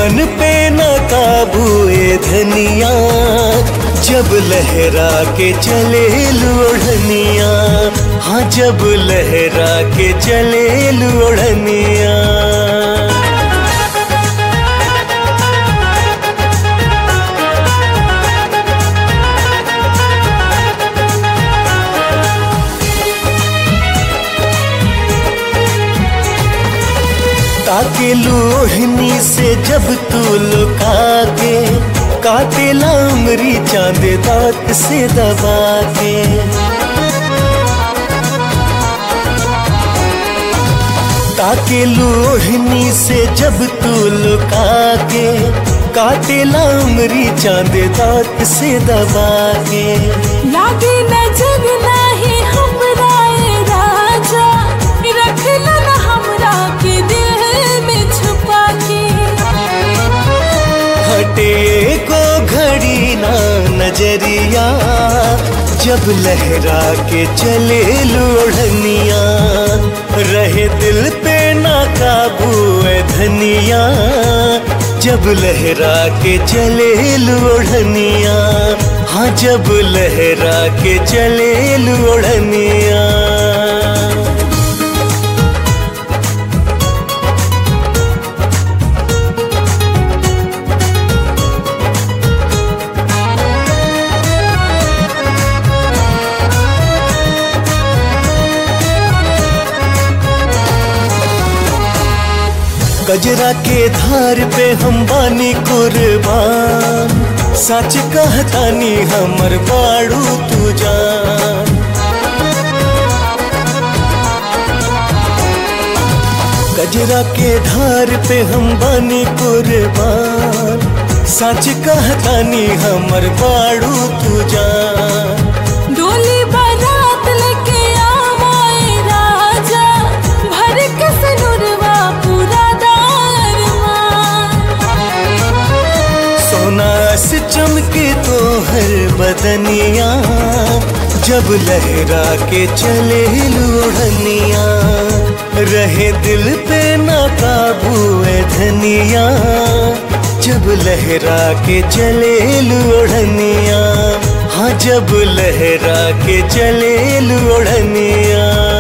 मन पे न काबू ए धनिया जब लहरा के चले लोढ़निया हाँ जब लहरा के चले लोढ़निया ताके लोहनी से जब तू लुका के काटे लामरी चांद दांत से दबा के ताके लोहनी से जब तू लुका के काटे लामरी चांद दांत से दबा के लागे नजर नाही हमरा ए राजा रखला न हमरा के दिल में छुपा के हटे को घड़ी ना नजरिया जब लहरा के चले लोढ़निया रहे दिल पे ना काबू है धनिया जब लहरा के चले लोढ़निया हाँ जब लहरा के चले लोढ़निया गजरा के धार पे हम बानी कुर्बान सच कहतानी हमर बाड़ू तू जान गजरा के धार पे हम बानी कुर्बान सच कहतानी हमर बाड़ू तू जान डोली बारात लेके आवाए राजा भर के सनुरवा पूरा दारमान सोना से चमके तो हर बदनिया जब लहरा के चले लोढ़निया रहे दिल पे ना काबू है धनिया जब लहरा के चले लोढ़निया हाँ जब लहरा के चले लोढ़निया